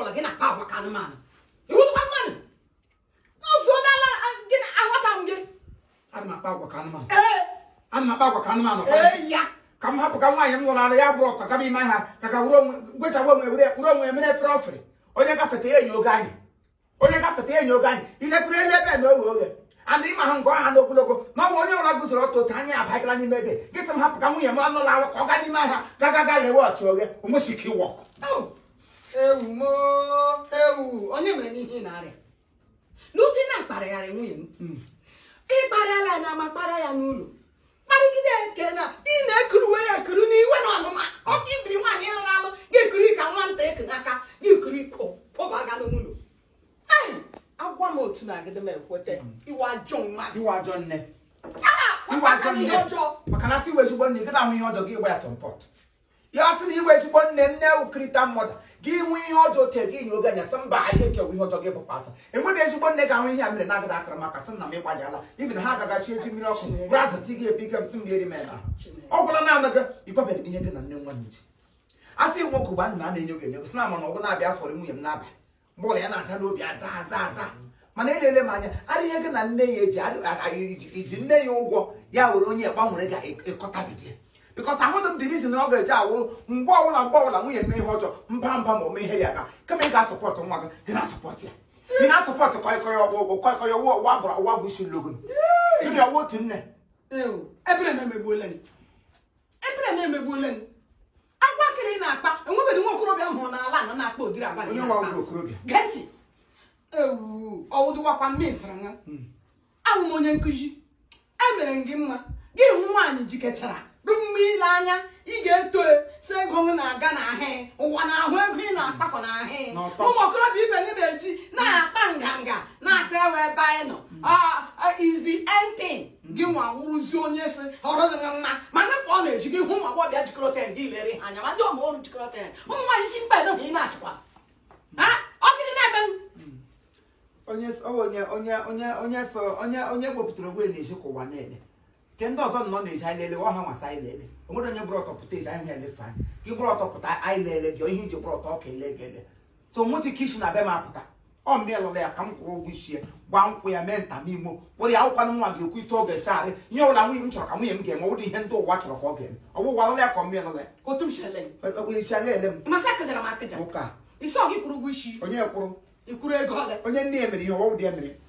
ọbụla gị na-akpa agwa ka anụmanụ iwụtụkwa mmadụ ozuolala gị na aghọta m gị ana m akpa agwa ka anụmanụ ee ana m akpa agwa ka anụmanụ ee ya ka m hapụ ka nwaanyị m lụrụ alụ ya bụrụ ọtọ gaba ime ha ka ka were onwe gwechawa onwe were were onwe mere efere ofere onye gafeta ya enyi oge anyị onye gafeta ya enyi oge anyị ilepụrụ elu ebe na oghe oghe and ịma ha nke ọha n'ogologo ma ọ bụ onye ọbụla guzoro ọtọ otu anya abagala n'ime ebe gị sị m hapụ ka nwunye m anụla alụ ka ọ gaa n'ime ahịa gaga ga ghewe ọchị oghe onwesi ike ịwọ ọkụ Ewu, ewu mo ewu onye mere n'ihe ị na-arịa n'uti na-akparịgharị nwunye m ịkparịala ya n'ama kparịa ya n'ụlọ kparịgide eke na ị na-ekuruwe ya ekuru n'iwe na ọnụma ọkụ ibiri nwaanyị ịlụrụ alụ ga-ekuri ka nwata eku n'aka ga-ekuri pụba ga n'ụlọ ai agwa m otu na agịdị m ekweta iwe ajọ mmadụ iwe ajọ nne Ah, iwe ajọ ọkpata nne ihe ọjọọ maka na sị iwe ezigbo nne gị na-ahụ ihe ọjọọ gị gba ya sọmpọt ya sị na iwe ezigbo nne nne ukirita mmadụ gị nwe ihe ọjọọ te gị nye oge anya sị mba ihe kewa ihe ọjọọ gị bụkwa asa enweghị ezigbo nne ga-ahụ ihe a mere na-agada akara maka sị na m ịgbalịala ibi na ha agagachi eji mmiri ọkụ gaa zati gị ebi ike m sị m eri m ebe ahụ ọ gwụla na anaghị ịgwabeghị ihe gị na nne nwa n'uche a sị nwoke gba nna a na-enye oge enye sị na mana ọgụ na-abịa fọrọ nwunye m n'abalị mgbe ụlọ ya na-aza n'obi aza aza aza mana elele m anya ara ihe gị na nne ya eji adị- a- a- iji- iji nne ya ụgwọ ya were onye gbanwere ga-ekọtabidi bikọs ahụdị m dị rizin ọ ga-eji awụrụ mgbe ọbụla mgbe ọbụla nwunye mee ihe ọjọọ mba mba ma o mee ihe ya aka kama ị ga-asọpọtụ nwa gị ị na-asọpọtụ ya ị na-asọpọtụ kọịkọrị ọgwụ ụgwọ kọịkọrị ọwụ ọwa bụrụ ọwa bụ isi logo ịdị ọwa otu nne ewu ebere m emegbuola m ebere m emegbuola m agwa akịrị ị na-akpa enwebeghị nwa okorobịa m hụrụ n'ala anọ na-akpa ụdịrị agwa gị onye na-akpa. nwa wụrụ okorobịa geti ewu ọwụdụwakwa mmesịrị nha abụ m onye nkụzi emere m gị mma gị hụ nwaanyị jikechara rụ mma ile anya ị ga-eto si ego m na-aga n'ahịa ụwa na-ahụ ego ị na-akpakọ n'ahịa N'ọtọ. ụmụ okorobịa ibe gị na-eji na-akpa nganga na-asa ewe ebe anyị nọ Ah, ah, is the end thing gị nwa wụrụzi onye si ọrụ gị mma ma napụ ọ na-eji gị hụ ụmụ agbọbịa jikọrọ ten gị lere ha anya ma ndị ọma ọrụ jikọrọ ten ụmụ nwaanyị si mba edoghị ị na-achịkwa ha ọ gịnị na-eme m? onye s- ọ onye onye onye onye so onye onye gbopụtara ogwe na-eji ka ụwa na-ele nke ndị ọzọ nọ na-eji anyị lele ọha nwasa anyị lele onwere onye bụrụ ọtọ pụta eji anyị elefe anyị gị bụrụ ọtọ pụta anyị lele gị ihe iji bụrụ ọtọ ọka ele gị ele so nwetị ka isi na be m apụta ọ mmiri lụrụ ya ka m kwụrụ ụgwọ isi ya gba nkwụ ya mee ntamimo were ya akwụkwana nwa gị ekwu ite ọ ga-echarị ihe ọbụla nwunye m chọrọ ka nwunye m ga-eme ọ bụrụ ihe ndị ụwa chọrọ ka ọ ga-eme ọ bụ ụwa lụrụ ya ka ọ mmiri lụrụ ya otu m shele Ọ- ọ- isi aga ele m masị akụjara m akụja ụka isi ọ gị kwụrụ ụgwọ isi onye kwụrụ ikwuru ego ole onye nne ya mere ihe ọwụ dị ya mere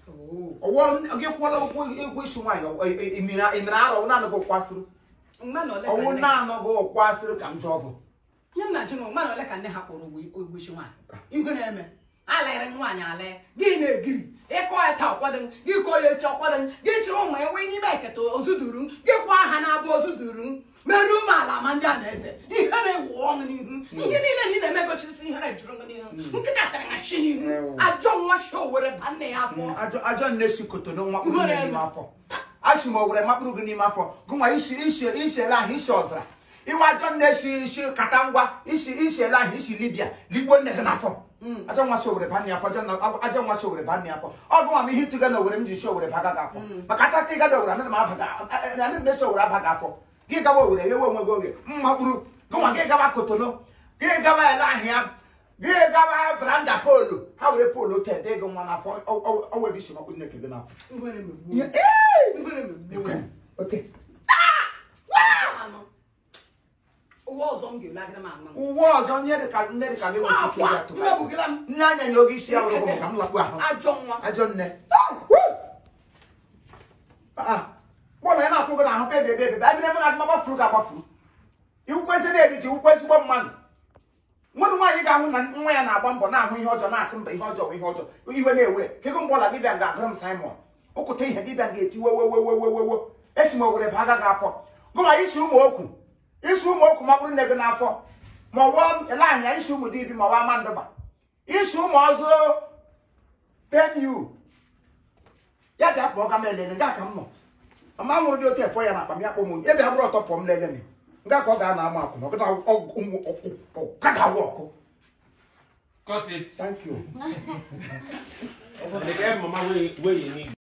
ọwọ gị kwụọla ụgwọ egwu isi nwaanyị emere arọ naanị gị ụkwasịrị mgbe na ole ka ọwụ nne- naanị gị ụkwasịrị ka njọ bụ ihe m na-ajụ na mgbe na ole ka nne ha kwụrụ ụgwọ ụgwọ isi nwaanyị ihe na-eme alịrị nwaanyị alị gị na-egiri ịkọ ya taa ọkwado m gị kọọ ya echi ọkwado m gị chịrị ụmụ ya wee n'ime eketa ozu duru m gị kwa aha na-abụ ozu duru m meruo m ala ma ndị a na-eze ihere wụọ m n'ihu ihe niile na ị na-eme gosirisi ihere jụrụ m n'ihu nkịta tara na chi n'ihu ajọ nwa shi owere ba nne ya afọ ajọ ajọ nne si koto na nwa kpụrụ Ihere gị n'ime eme. afọ achị m owere makpụrụ gị n'ime afọ gụnwa isi isi isiele ahụ isi ọzara iwe ajọ nne si isi kata ngwa isi isiele ahụ isi libia ligbo nne gị n'afọ ajọ nwa si owere ba nne afọ ajọ nna- ajọ nwa si owere ba nne afọ ọ gụnwa m ihe ịtụga na owere m ji si owere baga gị afọ maka asasị ịgada owere anaghị m abaga anaghị m esi owere abaga afọ gị gawa owere ghewe onwe gị oge mma kpụrụ gụnwa gị gawa kotono gị gawa ele ahịa gị gawa veranda polu ha were polu te dị gị nwa n'afọ ọwebe isi makpụ nneke gị n'afọ ihere megbuo Ihe- m. Ee! ihere megbuo m. Okay. Anọ. ụwa ọzọ m ga-ele agịrị m anọ uwe ọzọ nye dị ka nne dị ka gị nwesi ike akwa ya tụba mmebugara m nne anya nye oge isi ya wụrụ ụgwọ ka m lakpu ahụ ajọ nwa ajọ nne bọọlụ ya na-akwụ gị n'ahụ bebe ebe ebe abịa ebe na-agụma gbafuru ga agbafuru iwukwe ezi na-eri ji wukwe ezigbo mmadụ nwere nwaanyị ga-ahụ na nwa ya na-agba mbọ na-ahụ ihe ọjọọ na-asị mba ihe ọjọọ bụ ihe ọjọọ iwe na-ewe kego mgbe ọla dibịa ga-agụrụ m Simon ụkwụta ihe dibịa ga-eti wewewewewewewo esi m owere baga gị afọ gụma isi ụmụ okwu isi ụmụ okwu ma bụrụ nne gị n'afọ ma ọwụọ ele ahịa isi ụmụ dibi ma ọwa mandụba isi ụmụ ọzọ teniu ya bịa pụọ ga m elele nga ka m nọ ama nwụrụ dị otu efọ ya na akpa m ya kpọ m onye ebe bụrụ ọtọ pụọ m lele m nga ka ọ ga-ana ama akwụna ọ gada awụ ọkụ Cut it. thank you And the guy mama where where you need.